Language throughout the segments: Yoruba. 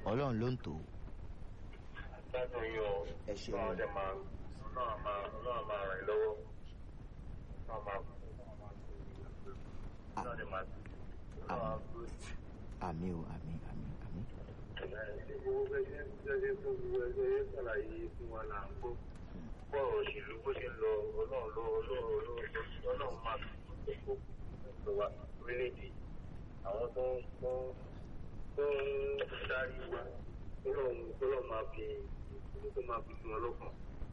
ọlọ́run ló ń tò ó. gbádùn yín o Ẹ ṣeun. ọlọ́run dẹ̀ máa ọlọ́run máa ọlọ́run máa ràn yín lọ́wọ́ ọlọ́run máa ọlọ́run dẹ̀ máa ọlọ́run máa àmì o àmì àmì àmì. gbogbo ẹgbẹ́ ẹgbẹ́ tó gbogbo ẹgbẹ́ ẹgbẹ́ sàlàyé fún wa là ń gbọ́ bọ́ òṣèlú bó ṣe ń lọ ọlọ́run ló ọlọ́run ló ọlọ́run máa fi gbogbo ẹgbẹ́ wa orílẹ̀-èdè àwọn tó ń tó ń tó ń darí wa ọlọ́run ọlọ́run máa fi ìṣòro tó máa fi fún wọn lọ́kàn.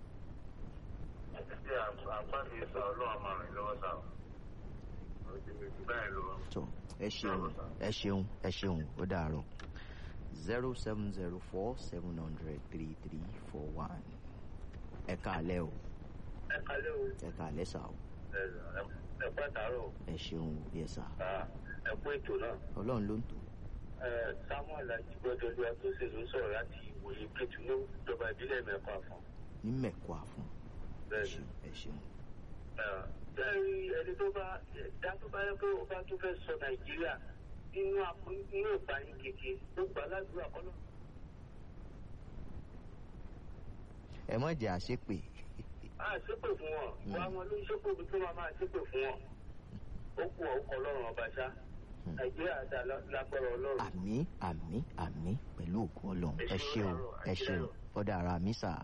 àti àgbàdo sà ọlọ́run máa rìn lọ́wọ́ sà ó ti mi jù báyìí lọ. tó ẹ ṣeun ẹ ṣeun ẹ ṣeun ó dàárọ̀ zero seven zero four seven hundred three three four one ẹ káalẹ́ o ẹ kalẹ́ o ẹ káalẹ́ sà o ẹ ẹ pàtàrọ̀ ẹ ṣeun yẹ sà ẹ kú ètò náà. ọlọ́run ló ń tò ó. Ẹ, samuel ajigbọdọlú atọsẹ ló sọ̀rọ̀ láti ìwòye kẹtù ní ìjọba ìbílẹ̀ mẹ́kọ àfọn. ní mẹ̀kọ́ àfún ẹ bẹ́ẹ̀ni ṣeun ẹ ṣeun bẹ́ẹ̀ni ẹni tó bá ẹ̀dá tó bá yẹ pé ó bá tó fẹ́ sọ nàìjíríà nínú àpò nínú ìpààyàn kéke ó gbà ládùúgbò àkọlọ. ẹ mọ̀ jẹ́ àṣepè a ṣépè fún wọn wá wọn ló ń ṣépè bí tó máa máa ṣépè fún wọn ó kú ọkọ ọlọ́run ọba ṣá nàìjíríà dá lágbára ọlọ́run. àmì àmì àmì pẹ̀lú òkú ọlọ́run ẹ ṣeun ẹ ṣeun ọ̀dà ara mi sà.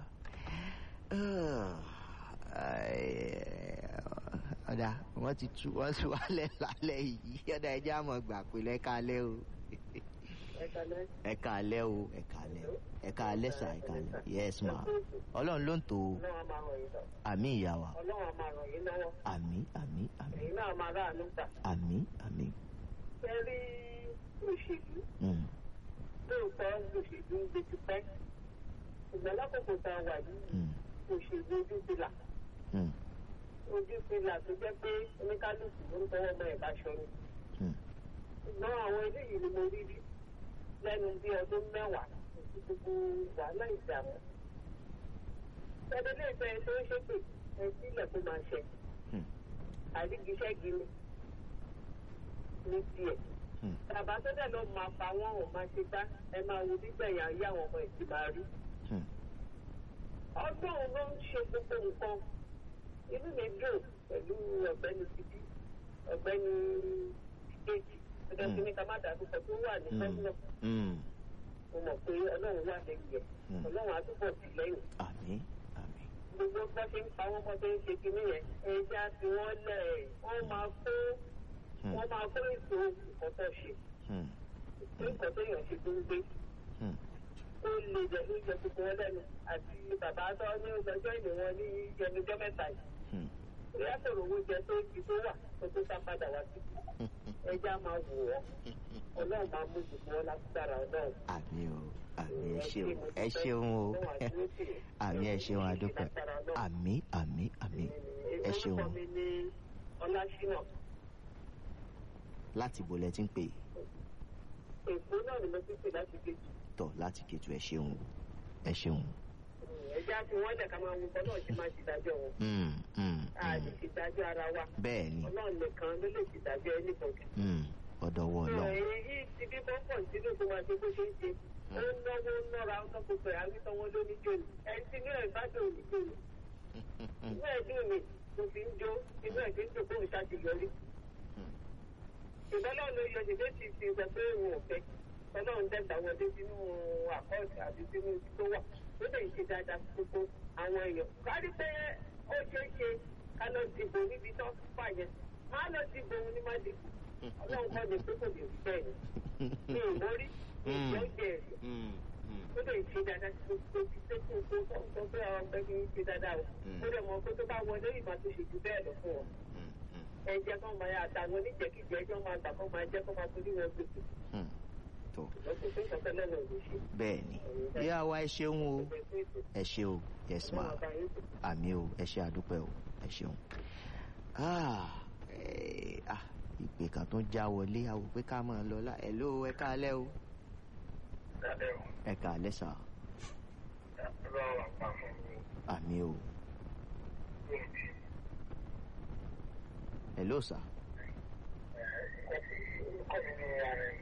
ọ̀dà wọ́n ti tú wọ́n ti wálẹ̀ lálẹ́ yìí ọ̀dà ẹja mọ̀ gbà pé lẹ́kàálẹ́ o ẹ kalẹ́ ẹ káalẹ́ o ẹ káalẹ́ ẹ káalẹ́ sà ẹ káalẹ́ yes ma ọlọ́run ló ń tò ó ọlọ́run á máa ràn yín lọ àmì ìyá wa ọlọ́run á máa ràn yín lọ́wọ́ àmì àmì àmì ẹ̀yin náà máa ráàánú gbà. àmì àmì. ṣe rí òṣèlú Mm, lóòótọ́ òṣèlú ń gbé ti pẹ́ ṣùgbọ́n lákòókò tá a wà yìí mm, òṣèlú ojú ti là mm, ojú ti là tó jẹ́ pé oníkálukú ló ń tọwọ́ ọmọ ẹ̀ bá ṣọrun mm. ṣùgbọ́n àwọn eléyìí ni mo rí rí lẹ́nu bí ọdún mẹ́wàá òsì gbogbo wàhálà ìdààmú ẹni lè fẹ́ tó ń ṣépè ẹ sílẹ̀ tó máa ṣẹ Hmm. àrígiṣẹ́gi ni ní tiẹ̀ Hmm. bàbá tó dẹ̀ lọ máa pa wọ́n ò máa ṣe bá ẹ máa wo nígbẹ̀yà ayé àwọn ọmọ ìdí máa rí Hmm. ọdún òun ló ń ṣe gbogbo nǹkan inú mi dùn pẹ̀lú ọ̀gbẹ́ni tìbí ọ̀gbẹ́ni ìkejì ọjọ́ Mm. kìíní ká má dàbí kan tó wà ní Mm, pẹ́sìlọ̀ mm. mo mọ̀ pé ọlọ́run wà lẹ́yìn ẹ̀ Mm. ọlọ́run á túbọ̀ tì lẹ́yìn àmì àmì. gbogbo bá ṣe ń pa wọ́n bọ́ ṣe ń ṣe kìíní yẹn ẹja tí wọ́n lẹ̀ wọ́n máa kó Hmm. wọ́n máa kó èso nǹkan tó ṣe Hmm. nǹkan tó yàn ṣe tó ń gbé Hmm. ó lè jẹ ló jẹ gbogbo wọn lẹ́nu àti bàbá tó ní ọjọ́ ìlú wọn ní yẹnujọ́ mẹ́ta yìí Hmm. bóyá sọ̀rọ̀ owó jẹ tó ibi tó wà tó tó sá padà wá sí ẹja máa wò wọ́n ọlọ́run máa mú gbogbo wọn lágbára ọlọ́run. àmì o àmì ẹ ṣeun ẹ ṣeun o àmì ẹ ṣeun adúpẹ́ àmì àmì àmì ẹ ṣeun orúkọ mi ní ọlásínà láti bo lẹ ti ń pè èkó náà ni mo ti pè láti gbé jù tọ láti kẹtù ẹ ṣeun o ẹ ṣeun. ẹja tí wọ́n lẹ̀ ká máa wo ọlọ́run ti máa ṣèdájọ́ wọn Hmm. Hmm. a lè Hmm. ṣèdájọ́ ara wa bẹ́ẹ̀ ni ọlọ́run nìkan ló lè ṣèdájọ́ ẹnìkan Hmm. ọ̀dọ̀wọ́ ọlọ́run. èyí ti bí bọ́pọ̀ sínú tó máa ṣe bó ṣe ń ṣe ó ń náwó ń nọ́ra ó tọ́kọ pé àwítọ́wọ́ ló ní jòlù ẹni tí inú ẹ̀ bá dùn ní jòlù inú ẹ̀ dùn ní kò fi ń jó inú ẹ̀ fi ń dùn kóun ṣàṣeyọrí. ìbọ́lá ló yọ ṣèṣe ti ti sọ pé òun ò fẹ́ ọlọ́run dẹ́gbà wọlé sínú àkọọ́sì àti sínú ibi tó wà ó lè ṣe dáadáa fún gbogbo àwọn èèyàn. kárí pé ó ṣeé ṣe ká lọ dìbò níbi tó fà yẹn má lọ dìbò òun ní má dìbò ọlọ́run kọ́ ni pé kò lè rí bẹ́ẹ̀ ni mi ò mórí mi ò jẹ́ jẹ́ ẹ̀sìn Hmm. Hmm. ó lè ṣe dáadáa tí gbogbo ti ṣe kó kó kó kó pé àwọn ọgbẹ́ kì í ṣe dáadáa o ó lè mọ pé tó bá wọlé ìgbà tó ṣe jù bẹ́ẹ̀ lọ fún ọ Hmm. Hmm. ẹ̀jẹ̀ kan máa àtàwọn oníjẹ̀kíjẹ ẹjọ́ máa gbà kó máa jẹ́ kó máa forí wọn gbèsè Hmm. tó lọ́sọ̀ pé ìṣọ̀kan lẹ́nu ò lè ṣe bẹ́ẹ̀ ni ìyá wa ẹ ṣeun o ẹ ṣe o yes ma àmì o ẹ ṣe àdúpẹ́ o ẹ ṣeun. Ah, eh, ah, ìpè kan tó ń já wọlé àwò pé ká máa lọ lá ẹ̀ ló ẹ káalẹ́ o ẹ káalẹ́ sà àmì o ẹ ló sà Kọ́mi ní ara ẹ̀